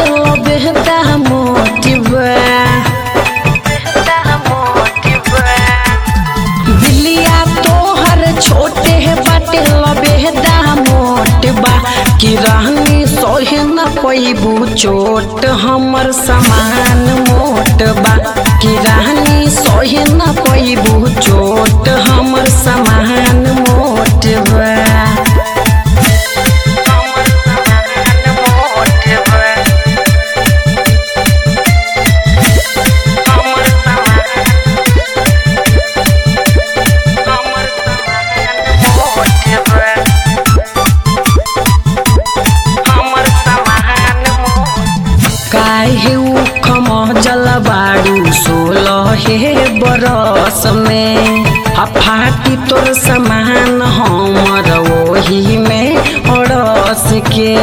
lo behda motiva बिल्लिया तोहर छोटे है बाटे लबेदा मोट बा कि रहनी सोहे न पैबू चोट हमर समान मोट बा कि रहनी सोहे न पैबू चोट हमर समान मोट बा काहे उख महजल बाड़ू सोलह हे बरस में आ फाटी तोर समान हमर ओही में अड़स के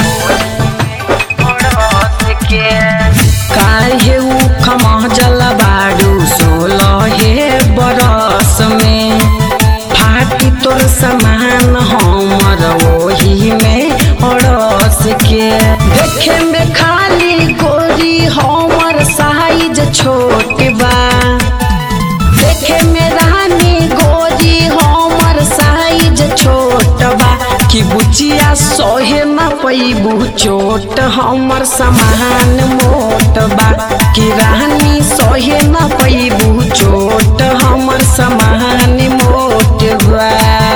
काहे उख महजल बाड़ू सोलह हे बरस में फाटी तोर समान हमर ओही में अड़स के देखे में खाली गोरी हमर साइज छोट बा देखे में रानी गोरी हमर साइज छोट बा कि बुचिया सोहे न पैबू चोट हमर समान मोट बा कि रानी सोहे न पैबू चोट हमर समान मोट बा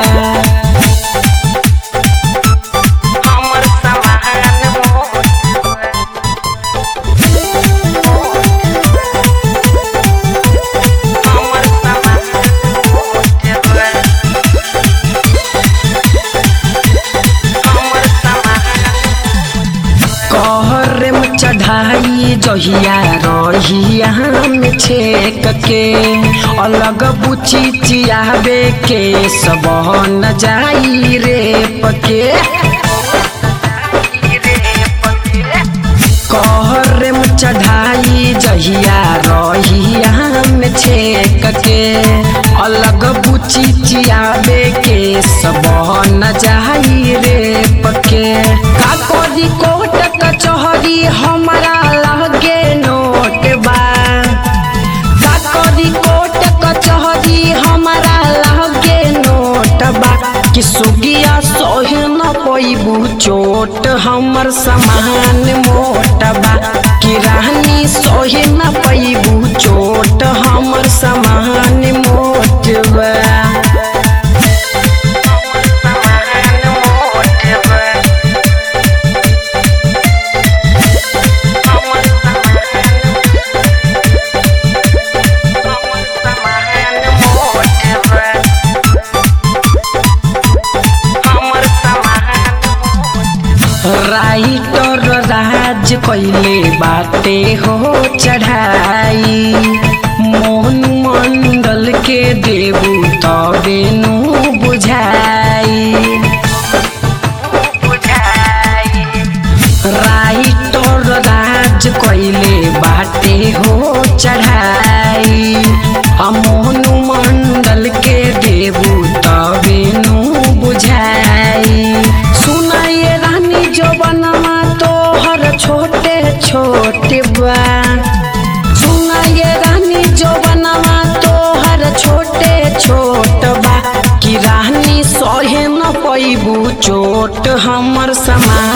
कहरे में चढ़ाई जहिया रहिया में छेक के अलग बुची चियाबे के सब न जाई रे पके कहरे में चढ़ाई जहिया रहिया में छेक के अलग बुची चियाबे के सब न जाई रे पके का कोरी कोट कचहरी हमारा लगे नोट बा का कोरी कोट कचहरी हमारा लगे नोट बा कि सुगिया सोहे न पैबू चोट हमर समान मोट बा कि रानी सोहे न पैबू चोट हमर समान मोट बा राइटर राज कैले बाटे हो चढ़ाई मोहन मंडल के देबू तबे नु बुझाई राइटर राज कैले बाटे हो चढ़ाई आ मोहन मंडल के देबू तबे नु बुझाई सुनाए रानी जवनमा तोहर छोटे छोटे बा सुनाए रानी जवनमा तोहर छोटे छोट बा कि रानी सहे न पैबू चोट हमर समान